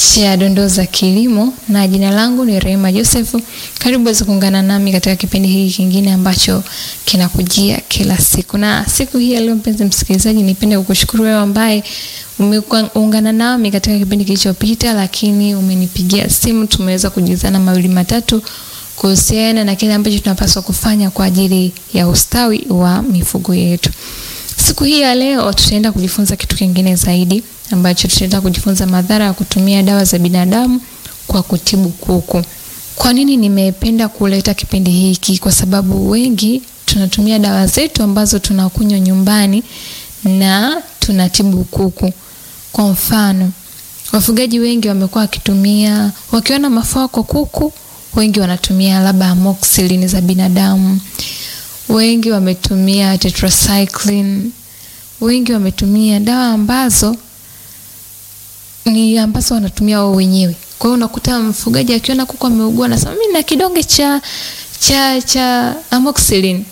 cha dondoo za kilimo, na jina langu ni Rehema Joseph. Karibu weze kuungana nami katika kipindi hiki kingine ambacho kinakujia kila siku, na siku hii ya leo, mpenzi msikilizaji, nipende kukushukuru wewe ambaye umeungana nami katika kipindi kilichopita, lakini umenipigia simu, tumeweza kujuzana mawili matatu kuhusiana na kile ambacho tunapaswa kufanya kwa ajili ya ustawi wa mifugo yetu. Siku hii ya leo tutaenda kujifunza kitu kingine zaidi ambacho tutaenda kujifunza madhara ya kutumia dawa za binadamu kwa kutibu kuku. Kwa nini nimependa kuleta kipindi hiki? Kwa sababu wengi tunatumia dawa zetu ambazo tunakunywa nyumbani na tunatibu kuku. Kwa mfano, wafugaji wengi wamekuwa wakitumia, wakiona mafua kwa kuku, wengi wanatumia labda amoxicillin za binadamu, wengi wametumia tetracycline, wengi wametumia dawa ambazo ni ambazo wanatumia wao wenyewe. Kwa hiyo unakuta mfugaji akiona kuku ameugua, anasema mimi na kidonge cha cha cha amoxicillin.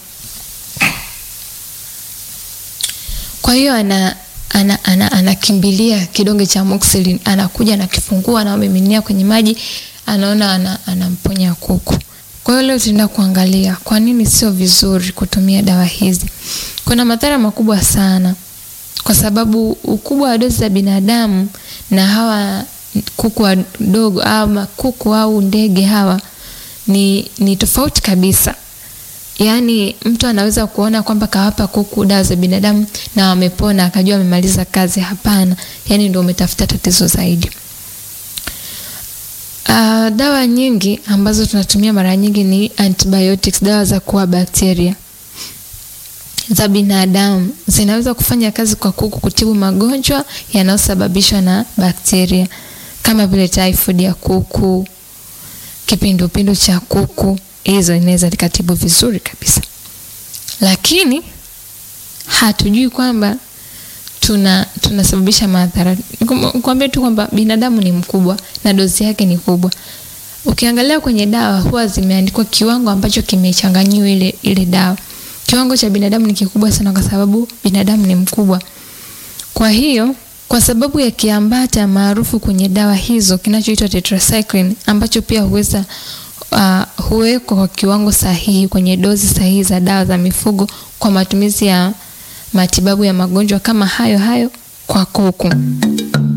Kwa hiyo ana anakimbilia ana, ana kidonge cha amoxicillin, anakuja anakifungua, anamiminia kwenye maji, anaona anamponya ana kuku. Kwa hiyo leo tunaenda kuangalia kwa nini sio vizuri kutumia dawa hizi. Kuna madhara makubwa sana, kwa sababu ukubwa wa dozi za binadamu na hawa kuku wadogo ama kuku au ndege hawa ni, ni tofauti kabisa. Yaani mtu anaweza kuona kwamba kawapa kuku dawa za binadamu na wamepona akajua amemaliza kazi. Hapana, yaani ndio umetafuta tatizo zaidi. Uh, dawa nyingi ambazo tunatumia mara nyingi ni antibiotics, dawa za kuua bakteria za binadamu zinaweza kufanya kazi kwa kuku kutibu magonjwa yanayosababishwa na bakteria kama vile typhoid ya kuku, kipindupindu cha kuku. Hizo inaweza likatibu vizuri kabisa, lakini hatujui kwamba tuna tunasababisha madhara. Nikwambie tu kwamba binadamu ni mkubwa na dozi yake ni kubwa. Ukiangalia kwenye dawa huwa zimeandikwa kiwango ambacho kimechanganyiwa ile ile dawa. Kiwango cha binadamu ni kikubwa sana, kwa sababu binadamu ni mkubwa. Kwa hiyo, kwa sababu ya kiambata maarufu kwenye dawa hizo kinachoitwa tetracycline ambacho pia huweza uh, huwekwa kwa kiwango sahihi kwenye dozi sahihi za dawa za mifugo kwa matumizi ya matibabu ya magonjwa kama hayo hayo kwa kuku.